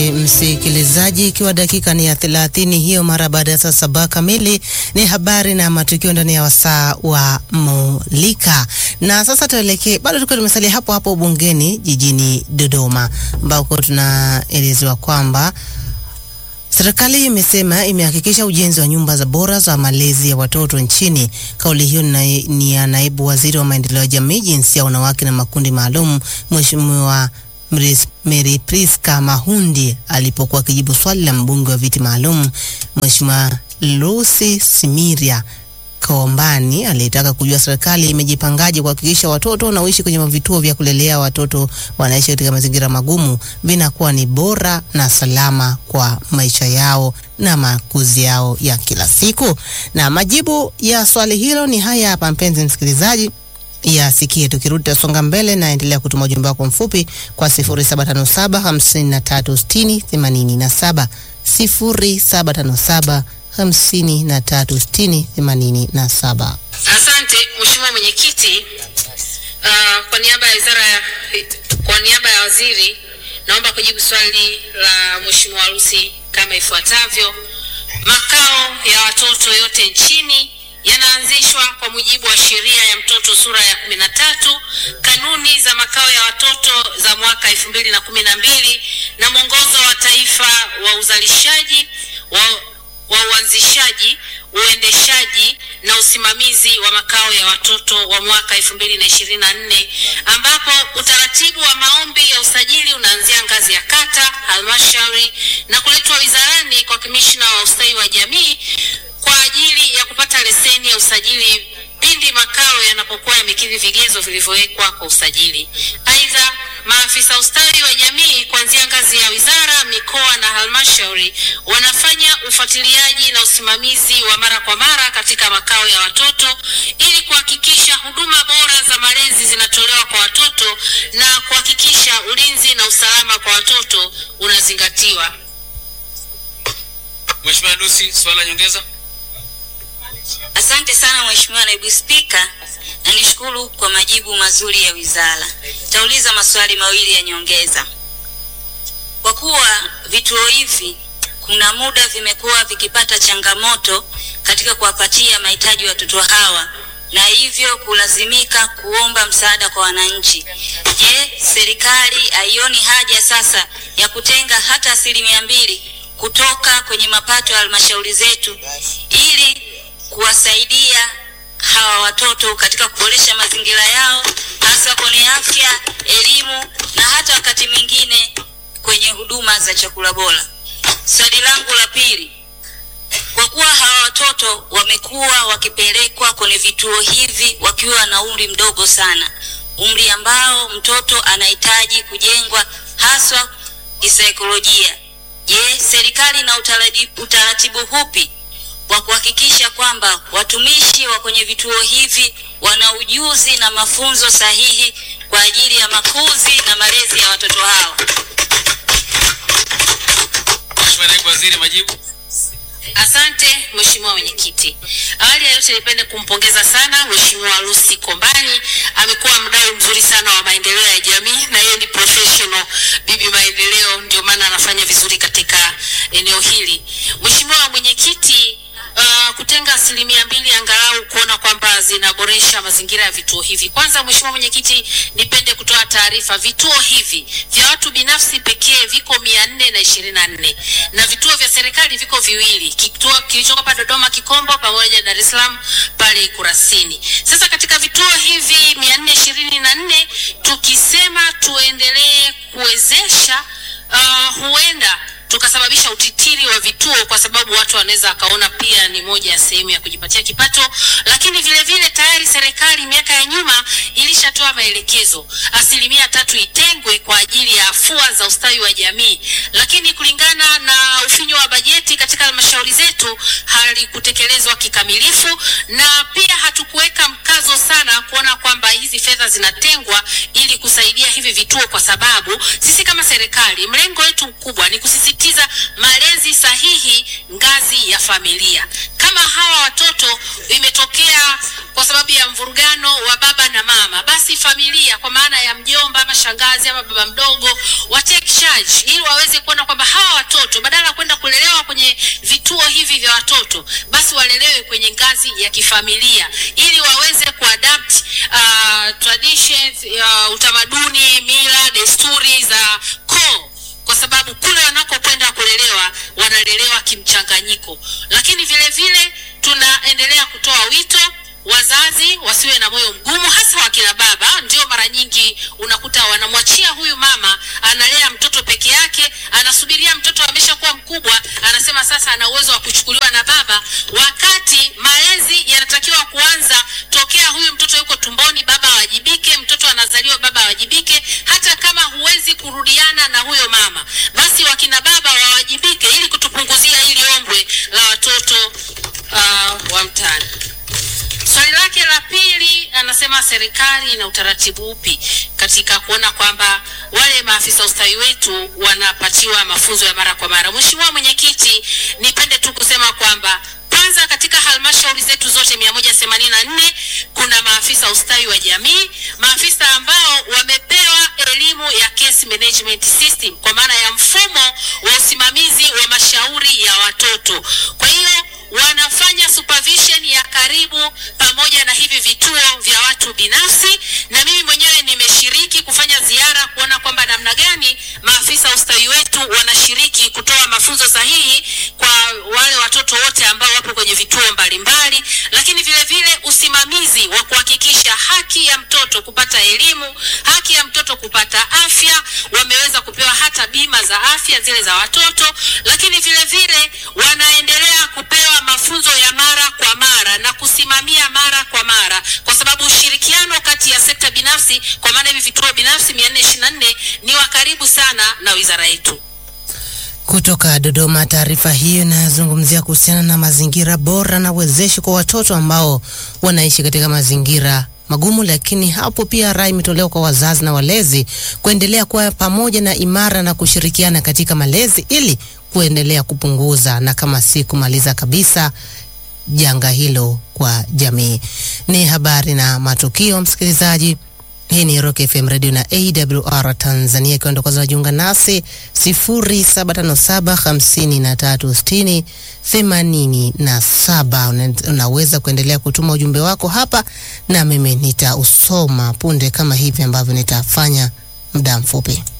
Msikilizaji, ikiwa dakika ni ya thelathini hiyo mara baada ya saa saba kamili, ni habari na matukio ndani ya wasaa wa Mulika. Na sasa tuelekee, bado tukiwa tumesalia hapo hapo bungeni jijini Dodoma, ambako tunaelezewa kwamba serikali imesema imehakikisha ujenzi wa nyumba za bora za malezi ya watoto nchini. Kauli hiyo ni ya naibu waziri wa maendeleo ya jamii, jinsia, wanawake na makundi maalum, Mheshimiwa Mary Priska Mahundi alipokuwa akijibu swali la mbunge wa viti maalum Mheshimiwa Lucy Simiria Kombani aliyetaka kujua serikali imejipangaje kuhakikisha watoto wanaoishi kwenye vituo vya kulelea watoto wanaishi katika mazingira magumu vinakuwa ni bora na salama kwa maisha yao na makuzi yao ya kila siku. Na majibu ya swali hilo ni haya hapa, mpenzi msikilizaji yasikie. Tukirudi tasonga mbele, naendelea kutuma ujumbe wako mfupi kwa 0757536087 0757 hamsini na tatu sitini themanini na saba. Asante Mheshimiwa Mwenyekiti. Uh, kwa niaba ya wizara ya kwa niaba ya waziri naomba kujibu swali la Mheshimiwa Lucy kama ifuatavyo. Makao ya watoto yote nchini yanaanzishwa kwa mujibu wa sheria ya mtoto sura ya kumi na tatu, kanuni za makao ya watoto za mwaka elfu mbili na kumi na mbili na mwongozo wa taifa wa uzalishaji wa wa uanzishaji, uendeshaji na usimamizi wa makao ya watoto wa mwaka 2024 ambapo utaratibu wa maombi ya usajili unaanzia ngazi ya kata, halmashauri na kuletwa wizarani kwa kamishna wa ustawi wa jamii kwa ajili ya kupata leseni ya usajili pindi makao yanapokuwa yamekidhi vigezo vilivyowekwa kwa usajili. Aidha, maafisa ustawi wa jamii kuanzia ngazi ya wizara, mikoa na halmashauri wanafanya ufuatiliaji na usimamizi wa mara kwa mara katika makao ya watoto ili kuhakikisha huduma bora za malezi zinatolewa kwa watoto na kuhakikisha ulinzi na usalama kwa watoto unazingatiwa. Mheshimiwa Lucy, swala nyongeza. Asante sana Mheshimiwa Naibu Spika, na nishukuru kwa majibu mazuri ya wizara. Tauliza maswali mawili ya nyongeza. Kwa kuwa vituo hivi kuna muda vimekuwa vikipata changamoto katika kuwapatia mahitaji watoto hawa na hivyo kulazimika kuomba msaada kwa wananchi. Je, serikali haioni haja sasa ya kutenga hata asilimia mbili kutoka kwenye mapato ya halmashauri zetu ili kuwasaidia hawa watoto katika kuboresha mazingira yao hasa kwenye afya, elimu na hata wakati mwingine kwenye huduma za chakula bora. Swali langu la pili, kwa kuwa hawa watoto wamekuwa wakipelekwa kwenye vituo hivi wakiwa na umri mdogo sana, umri ambao mtoto anahitaji kujengwa haswa kisaikolojia. Je, serikali na utaratibu, utaratibu hupi wa kuhakikisha kwamba watumishi wa kwenye vituo hivi wana ujuzi na mafunzo sahihi kwa ajili ya makuzi na malezi ya watoto hao? Mheshimiwa Naibu Waziri, majibu. Asante Mheshimiwa Mwenyekiti. Awali ya yote nipende kumpongeza sana Mheshimiwa Lucy Kombani, amekuwa mdau mzuri sana wa maendeleo ya jamii na yeye ni professional bibi maendeleo, ndio maana anafanya vizuri katika eneo hili. Mheshimiwa Mwenyekiti, Uh, kutenga asilimia mbili angalau kuona kwamba zinaboresha mazingira ya vituo hivi. Kwanza Mheshimiwa Mwenyekiti, nipende kutoa taarifa, vituo hivi vya watu binafsi pekee viko mia nne na ishirini na nne na vituo vya serikali viko viwili, kituo kilichoko hapa Dodoma Kikombo pamoja na Dar es Salaam pale Kurasini. Sasa katika vituo hivi mia nne ishirini na nne tukisema tuendelee kuwezesha uh, huenda tukasababisha utitiri wa vituo kwa sababu watu wanaweza wakaona pia ni moja ya sehemu ya kujipatia kipato, lakini vile vile tayari serikali miaka ya nyuma ilishatoa maelekezo asilimia tatu itengwe kwa ajili ya afua za ustawi wa jamii, lakini kulingana na ufinyo wa bajeti katika halmashauri zetu halikutekelezwa kikamilifu, na pia hatukuweka mkazo sana kuona kwamba hizi fedha zinatengwa ili kusaidia hivi vituo, kwa sababu sisi kama serikali mlengo wetu mkubwa ni kusisitiza malezi sahihi ngazi ya familia. Kama kama hawa watoto imetokea kwa sababu ya mvurugano wa baba na mama, basi familia kwa maana ya mjomba ama shangazi ama baba mdogo wa take charge, ili waweze kuona kwamba hawa watoto badala ya kwenda kulelewa kwenye vituo hivi vya watoto, basi walelewe kwenye ngazi ya kifamilia, ili waweze kuadapt uh, traditions uh, utamaduni, mila, desturi za koo kwa sababu kule wanakokwenda kulelewa wanalelewa kimchanganyiko. Lakini vile vile tunaendelea kutoa wito wazazi wasiwe na moyo mgumu, hasa wakina baba. Ndio mara nyingi unakuta wanamwachia huyu mama analea mtoto peke yake, anasubiria mtoto ameshakuwa mkubwa, anasema sasa ana uwezo wa kuchukuliwa na baba, wakati malezi yanatakiwa kuanza tokea huyu mtoto yuko tumboni, baba awajibike. Mtoto anazaliwa, baba awajibike. Hata kama huwezi kurudiana na huyo mama, basi wakina baba wawajibike, ili kutupunguzia hili ombwe la watoto uh, wa mtaani. Swali lake la pili anasema serikali ina utaratibu upi katika kuona kwamba wale maafisa ustawi wetu wanapatiwa mafunzo ya mara kwa mara. Mheshimiwa Mwenyekiti, nipende tu kusema kwamba kwanza katika halmashauri zetu zote 184 kuna maafisa ustawi wa jamii, maafisa ambao wamepewa elimu ya case management system kwa maana ya mfumo wa usimamizi wa mashauri ya watoto. Kwa hiyo wanafanya supervision ya karibu pamoja na hivi vituo vya watu binafsi, na mimi mwenyewe nimeshiriki kufanya ziara kuona kwamba namna gani maafisa ustawi wetu wanashiriki kutoa mafunzo sahihi kwa wale watoto wote ambao wapo kwenye vituo mbalimbali, lakini vile vile usimamizi wa kuhakikisha haki ya mtoto kupata elimu, haki ya mtoto kupata afya, wameweza kupewa hata bima za afya zile za watoto, lakini vile vile wanaendelea kupewa mafunzo ya mara kwa mara na kusimamia mara kwa mara, kwa sababu ushirikiano kati ya sekta binafsi, kwa maana hivi vituo binafsi 424 ni wa karibu sana na wizara yetu. Kutoka Dodoma, taarifa hiyo inazungumzia kuhusiana na mazingira bora na wezeshi kwa watoto ambao wanaishi katika mazingira magumu, lakini hapo pia rai imetolewa kwa wazazi na walezi kuendelea kuwa pamoja na imara na kushirikiana katika malezi ili kuendelea kupunguza na kama si kumaliza kabisa janga hilo kwa jamii. Ni habari na matukio, msikilizaji. Hii ni Rock FM Radio na AWR Tanzania, ikiwa ndo kwanza unajiunga nasi 0757536087. Unaweza kuendelea kutuma ujumbe wako hapa na mimi nitausoma punde kama hivi ambavyo nitafanya muda mfupi.